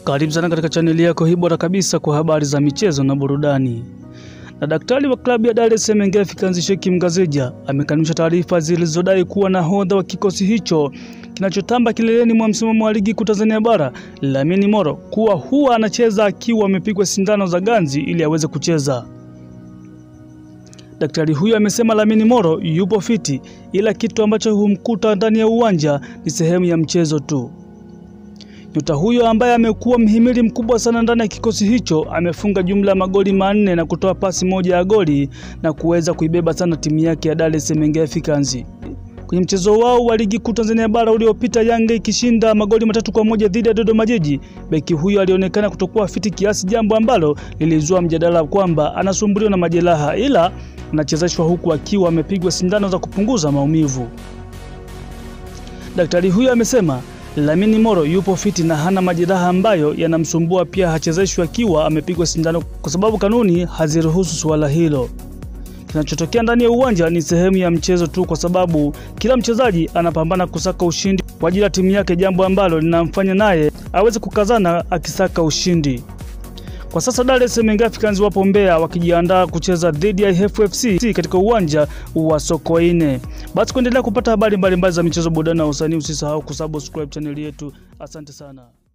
Karibu sana katika chaneli yako hii bora kabisa kwa habari za michezo na burudani. Na daktari wa klabu ya Dar es Salaam Young Africans Sheikh Mgazeja amekanusha taarifa zilizodai kuwa nahodha wa kikosi hicho kinachotamba kileleni mwa msimamo wa ligi kuu Tanzania bara Lamine Moro kuwa huwa anacheza akiwa amepigwa sindano za ganzi ili aweze kucheza. Daktari huyo amesema Lamine Moro yupo fiti, ila kitu ambacho humkuta ndani ya uwanja ni sehemu ya mchezo tu. Nyota huyo ambaye amekuwa mhimili mkubwa sana ndani ya kikosi hicho amefunga jumla ya magoli manne na kutoa pasi moja ya goli na kuweza kuibeba sana timu yake ya Dar es Salaam Young Africans. Kwenye mchezo wao wa ligi kuu Tanzania bara uliopita, Yanga ikishinda magoli matatu kwa moja dhidi ya Dodoma Jiji, beki huyo alionekana kutokuwa fiti kiasi, jambo ambalo lilizua mjadala kwamba anasumbuliwa na majeraha, ila anachezeshwa huku akiwa amepigwa sindano za kupunguza maumivu. Daktari huyo amesema Lamine Moro yupo fiti na hana majeraha ambayo yanamsumbua. Pia hachezeshwi akiwa amepigwa sindano kwa sababu kanuni haziruhusu suala hilo. Kinachotokea ndani ya uwanja ni sehemu ya mchezo tu, kwa sababu kila mchezaji anapambana kusaka ushindi kwa ajili ya timu yake, jambo ambalo linamfanya naye aweze kukazana akisaka ushindi. Kwa sasa Dar es Salaam Young Africans wapo Mbeya wakijiandaa kucheza dhidi ya FFC katika uwanja wa Sokoine. Basi kuendelea kupata habari mbalimbali za michezo, burudani na usanii, usisahau kusubscribe chaneli yetu. Asante sana.